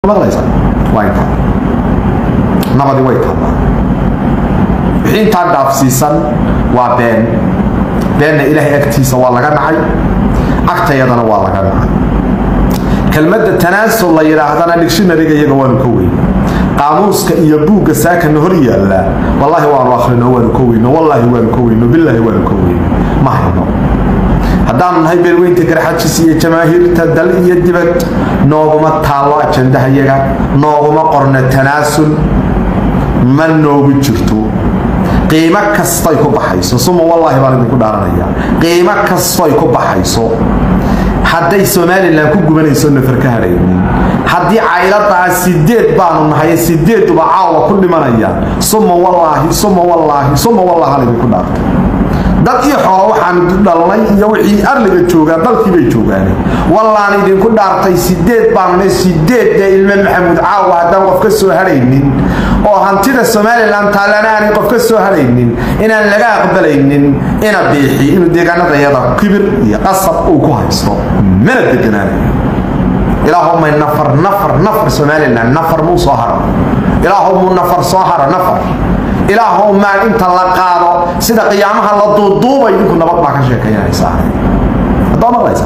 maqlaysa waa intaa nabadi way taallaa wixii intaa dhaafsiisan waa been beenna ilaahay agtiisa waa laga dhacay agtayadana waa laga dhacay kelmadda tanaasul la yidhaahdana dictionaryga iyaga waanu ka weyn qaamuuska iyo buugga saakana hor yaallaa wallaahi waanu akhrino waanu ka weyno wallaahi waanu ka weyno bilaahi waanu ka weyno ma hayno haddaanu nahay beelweynta garxajis iyo jamaahiirta dal iyo dibad nooguma taallo ajandaha yaga nooguma qorno tanaasul ma noogu jirto qiimo kastoy ku baxayso suma wallaahi baan idinku dhaaranaya qiimo kastoy ku baxayso hadday somalilan ku gubanayso nafar ka hadhaynin haddii cayladaa sideed baanu nahay sideeduba caawa ku dhimanayaan suma wallaahi suma wallaahi suma wallaahi idinku dhaartay dad iyo xoolo waxaan dhalnay iyo wixii arliga joogaa dalkii bay joogaane wallaan idinku dhaartay sideed baanna sideedda ilme maxamuud caawa haddaan qof ka soo hadhaynin oo hantida somalilan taallana aanay qof ka soo hadhaynin inaan laga aqbalaynin ina biixi inuu deegaanada yada kibir iyo qasab uu ku haysto mana deganaanayo ilaahumay nafar nafar nafar somalilan nafar muu soo haro ilaahumuu nafar soo haro nafar ilaahow maan inta la qaado sida qiyaamaha la duuduubay idinku nabad baa ka sheekayanaysaa haddaa maqlaysa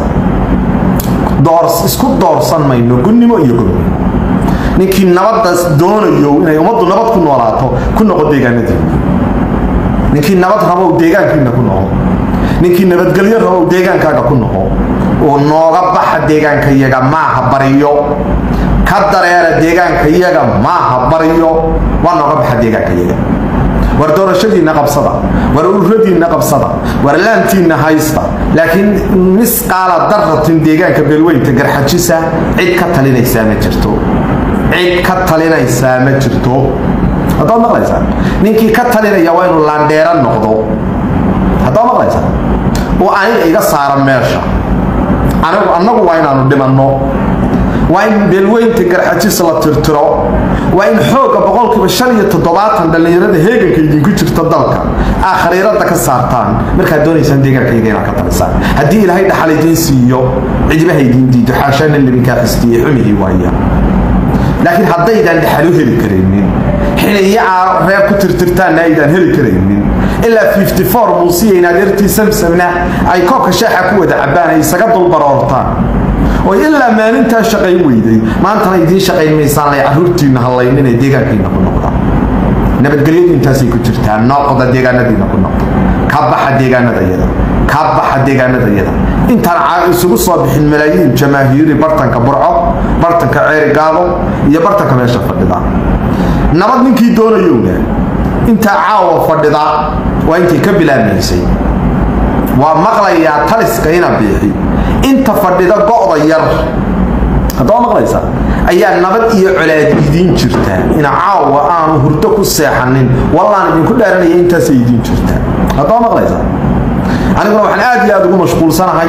isku doorsan mayno gunnimo iyo gobnimo ninkii nabadaas doonayo inay ummaddu nabad ku noolaato ku noqo deegaanadiina ninkii nabad rabow deegaankiina ku noqo ninkii nabadgelyo rabow deegaankaaga ku noqo oo nooga baxa deegaankayaga maaha bariyo ka dareera deegaankayaga maaha bariyo waa nooga baxa deegaankayaga war doorashadiinna qabsada war ururadiinna qabsada war laantiinna haysta laakiin misqaala daratin deegaanka beelweynta garxajisa cid ka talinaysaa ma jirto cid ka talinaysaa ma jirto haddaad maqlaysaa ninkii ka talinaya waa inuu laandheera noqdo haddaad maqlaysaa oo aniga iga saara meesha anigu annagu waa inaanu dhimanno waa in beelweynta garxajis la tirtiro waa in xoogga boqolkiiba shan iyo toddobaatan dhallinyarada heeganka idinku jirta dalka aa khariirada ka saartaan markaad doonaysaan deegaankayga inaad ka talisaan haddii ilaahay dhaxal idiin siiyo cidibaha idiin diido xaashaana libinkaa xistiye xumihii waaya laakiin haddaydaan dhaxal u heli karaynin xiliyaa reer ku tirtirtaanna aydaan heli karaynin ilaa muusiya adeertii samsamna ay koobka shaaxa ku wada cabbaan ay isaga dulbaroortaan oo ilaa maalintaa shaqayn weyday maantana idiin shaqayn maysaan lay caruurtiinna hallaynin ee deegaankiina ku noqdaan nabadgelyadu intaasay ku jirtaa noqda deegaanadiina ku noqda ka baxa deegaanadayada ka baxa deegaanadayada intaan isugu soo bixin malaayiin jamaahiiri bartanka burco bartanka ceeri gaabo iyo bartanka meesha fadhida nabad ninkii doonayowna intaa caawa fadhida waa intay ka bilaabmaysay waa maqlayaa taliska ina biixi inta fadhida go'da yar haddaba maqlaysa ayaa nabad iyo colaad idiin jirtaa ina caawa aanu hurdo ku seexanin wallaan idinku dhaaranaya intaasay idiin jirtaa haddaba maqlaysa aniguna waxaan aad iyo aad ugu mashquulsanahay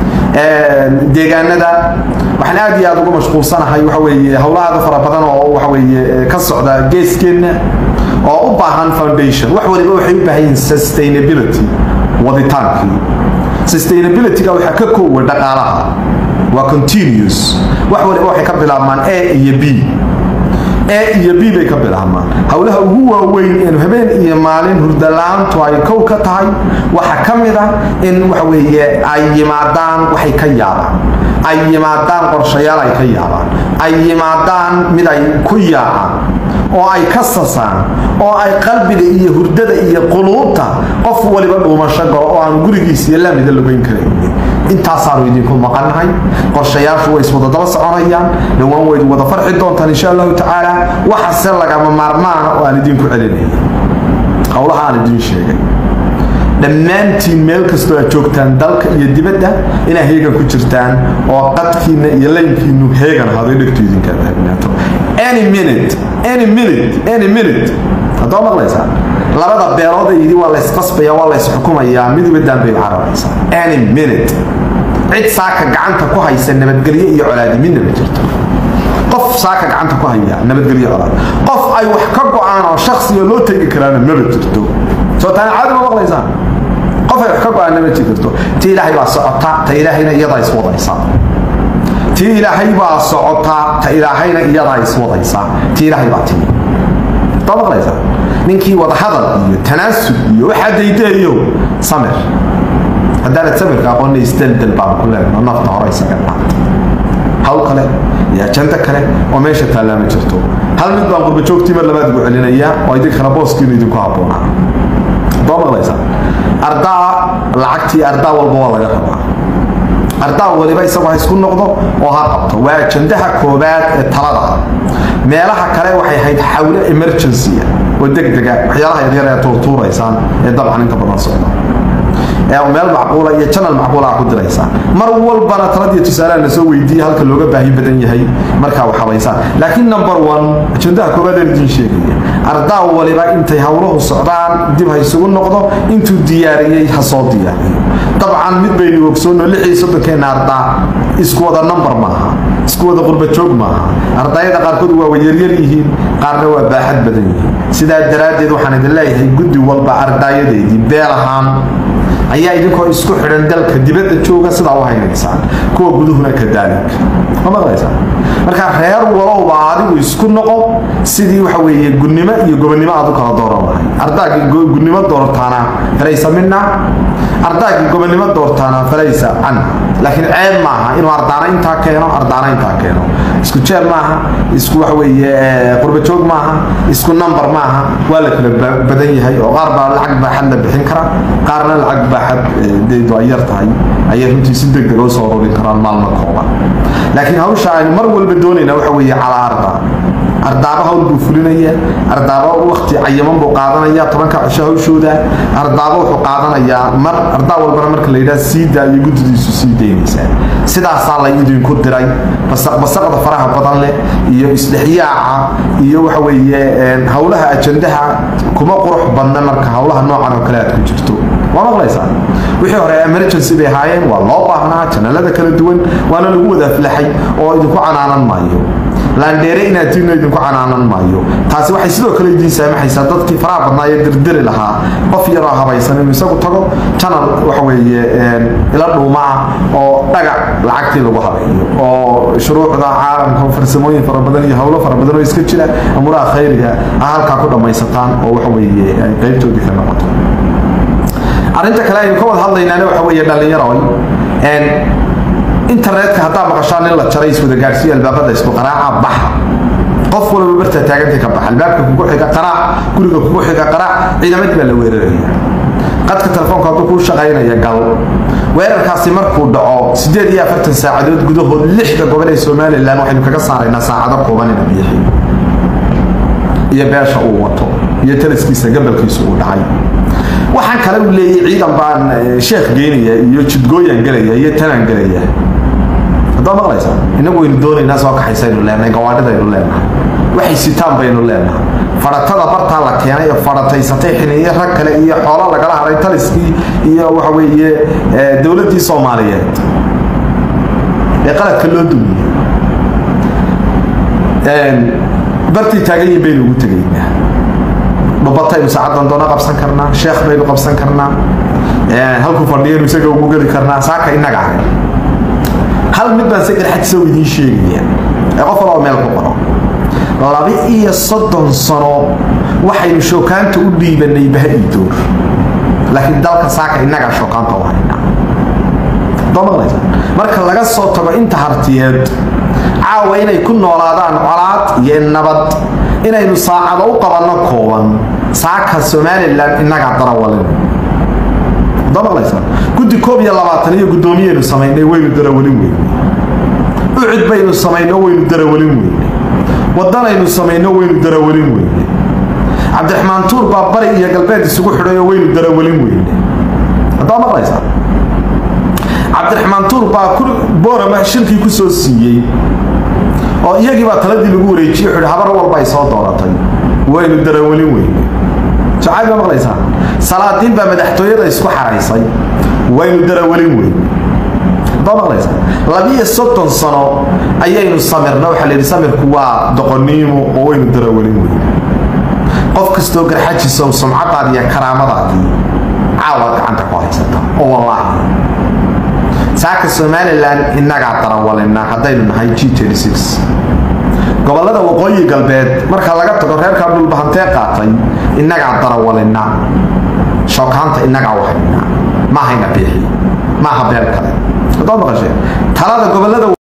deegaanada waxaan aad iyo aad ugu mashquulsanahay waxa weeye howlahaada fara badan oo waxa weeye ka socda geeskeenna oo u baahan foundation wax waliba waxay u baahan yihiin sustainability waditaankii sustainabilityga waxaa ka koowa dhaqaalaha waa continuous wax waliba waxay ka bilaabmaan a iyo b a iyo b bay ka bilaabmaan howlaha ugu waaweyn in habeen iyo maalin hurdala-aantu ay kow ka tahay waxaa ka mid ah in waxa weeye ay yimaadaan waxay ka yaabaan ay yimaadaan qorshayaal ay ka yaabaan ay yimaadaan mid ay ku yaacaan oo ay ka sasaan oo ay qalbiga iyo hurdada iyo quluubta qof waliba dhuumasho galo oo aan gurigiisa iyo laamida logeyn karaynin intaasaanu idinku maqannahay qorshayaashu way iswada daba soconayaan dhowaan wayd wada farxi doontaan insha allahu tacaala waxase lagama maarmaana oo aan idinku celinaya howlaha aan idiin sheegay dhammaantiin meel kastoo aad joogtaan dalka iyo dibadda inaa heegan ku jirtaan oo qadkiinna iyo laynkiinu heegan ahaaday dhegtu idinkaa taagnaato any minute any minute any minute haddoo maqlaysaa labada beelood yidhi waa laysqasbaya waa laysxukumayaa miduba daanbay cararaysaa any minute cid saaka gacanta ku haysa nabadgelyo iyo colaadi midna ma jirto qof saaka gacanta ku haya nabadgelyo colaad qof ay wax ka go-aan oo shaksiga loo tegi karaana maba jirto soo taana caadi ma maqlaysaan qof ay wax ka go-aanna ma jirto ta ilaahay baa socota ta ilaahayna iyadaa iswadaysa tii ilaahay baa socotaa ta ilaahayna iyadaa iswadaysaa tii ilaahay baa timi taa maqlaysaa ninkii wadahadal iyo tanaasub iyo waxaa daydaeyo samir haddaanad samirka aqoonna isdeldel baan ku leenno nafta hore isaga dhaanta hawl kale iyo ajando kale oo meesha taallaa ma jirto hal mid baan qurba joogtii mar labaad ugu celinayaa oo idinkana booskiinu idinku habboonaa doo maqlaysaa ardaa lacagtii ardaa walba waa laga rabaa ardaa waliba isagoo ha isku noqdo oo ha qabto waa ajandaha koobaad ee talada meelaha kale waxay ahayd xawle emergency oo degdega waxyaalaha yaryar ee tuurtuuraysaan ee dabcan inta badan socda ee meel macquula iyo janal macquula ku diraysaa mar walbana taladiyo tusaalaha la soo weydiiya halka looga baahi badan yahay markaa wax habaysaan laakiin number one ajandaha koobaad ee idiin sheegaya ardaa waliba intay howluhu socdaan dib ha isugu noqdo intuu diyaariyey ha soo diyaariyo dabcan mid baynu ogsoonno lixii soddonkeena ardaa isku wada number maaha isku wada qurba joog maaha ardayada qaarkood waa yaryar yihiin qaarna waa baaxad badan yihiin sidaa daraaddeed waxaan idin leeyahay guddi walba ardaayadeedii beel ahaan ayaa idinkoo isku xidhan dalka dibadda jooga sidaa u haynaysaan kuwa guduhuna kadaalika ma maqlaysaa marka reer walowba adigu isku noqo sidii waxa weeye gudnimo iyo gobonnimo aad u kala dooran lahay ardaagii gudnimo doortaana falaysa mina ardaagii gobonnimo doortaana falaysa canha laakiin ceeb maaha inuu ardaana intaa keeno ardaana intaa keeno isku jeer maaha isku waxa weeye qurba joog maaha isku number maaha waa la kala badan yahay oo qaar baa lacag baaxad la bixin kara qaarna lacag baaxad deedu ay yar tahay ayay runtii si degdeg oo soo ururin karaan maalmo kooban laakiin hawsha aynu mar walba doonayna waxa weeye calaa arda ardaaba hawl buu fulinaya ardaaba wakti cayaman buu qaadanaya tobanka cisho hawshooda ardaaba wuxuu qaadanayaa mar ardaa walbana marka la yidhaha siidaa iyo guddidiisu sii daynaysaa sidaasaa la idinku diray basaqbasaqda faraha badan leh iyo isdhexyaaca iyo waxa weeye howlaha ajandaha kuma qurux badna marka howlaha noocan oo kale aad ku jirto waa maqlaysaa wixii hore emergency bay ahaayeen waa loo baahnaa janalada kala duwan waana lagu wada aflaxay oo idinku canaanan maayo laandheere inaad tiina idinku canaanan maayo taasi waxay sidoo kale idiin saamaxaysaa dadkii faraha badnaa ee dirdiri lahaa qof yaroo habaysan inuu isagu tago janal waxa weeye ila dhuuma ah oo dhagac lacagtii lagu habeeyo oo shuruucda caalamka farsamooyin fara badan iyo howlo fara badan oo iska jira amuraha khayriga ah halkaa ku dhammaysataan oo waxa weeye ay qaybtoodii ka noqoto arrinta kale aynu ka wada hadlaynaana waxa weeye dhallinyaroy internetka haddaa maqashaan in la jaray iswada gaadhsiiyo albaabada isku qaraaca baxa qof walba bartaa taagantay ka baxa albaabka kugu xiga qaraac guriga kugu xiga qaraac ciidamadii baa la weeraraya qadka telefoonka hadduu kuu shaqaynaya gal weerarkaasi markuu dhaco siddeed iyo afartan saacadood gudahood lixda gobol ee somalilan waxaynu kaga saaraynaa saacado kooban ina biixi iyo beesha uu wato iyo taliskiisa gabalkiisa uu dhacay waxaan kale uu leeyahy ciidan baan sheekh geynaya iyo jidgooyan gelaya iyo tanaan gelaya haddaa maqlaysaa inagu waynu doonaynaa soo kaxaysaynu leenahay gawaadhidaynu leenahay waxay sitaan baynu leenahay fadhatada bartaa la keenay ee fadhataysatay xiniyo rag kale iyo xoolo lagala haray taliskii iyo waxa weeye dowladdii soomaaliyeed ee qaladka loo dumiyey bartii taagan yihin baynu ugu tegaynaa dhubataynu saacadan doona qabsan karnaa sheekh baynu qabsan karnaa halkuu fadhiyaynu isaga ugu geli karnaa saaka inaga ahay hal mid baan se garxajisa u idiin sheegaya ee qof walba meel ku qoro laba iyo soddon sano waxaynu shookaanta u dhiibanay bahadii door laakiin dalka saaka inagaa shookaanta u haynaa domaqlaysa marka laga soo tago inta hartiyeed caawa inay ku noolaadaan colaad iyo nabad inaynu saacado u qabanno kooban saaka somalilan inagaa darawalin domaqlaysa guddi koob iyo labaatan iyo guddoomiyaynu samaynay waynu darawalin weynay ucud baynu samayno waynu darawalin weynay wadanaynu samayno waynu darawalin weynay cabdiraxmaan tuur baa bari iyo galbeed isugu xidhayo waynu darawalin weynay haddaa maqlaysaa cabdiraxmaan tuur baa boorama shirkii ku soo siiyey oo iyagii baa taladii lagu wareejiyey wuxuu habar walba ay soo dooratay waynu darawalin weynay jacayl baa maqlaysaa salaadiin baa madaxtooyada isku xaraysay waynu darawalin weynay haddaa maqlaysaa labiyo soddon sano ayaynu samirna waxaa la yidhi samirku waa doqoniimo oo waynu darawalin weynay qof kastoo garxajisow sumcadaadi iyo karaamadaadii caawaad gacanta ku haysata oo wallaahi saaka somalilan innagaa darawalina haddaynu nahay g gobolada waqooyi galbeed marka laga tago reerkaa dhulbahantee qaatay innagaa darawalina shookaanta innagaa wahayna maahayna biixi maaha beel kale talada gobolada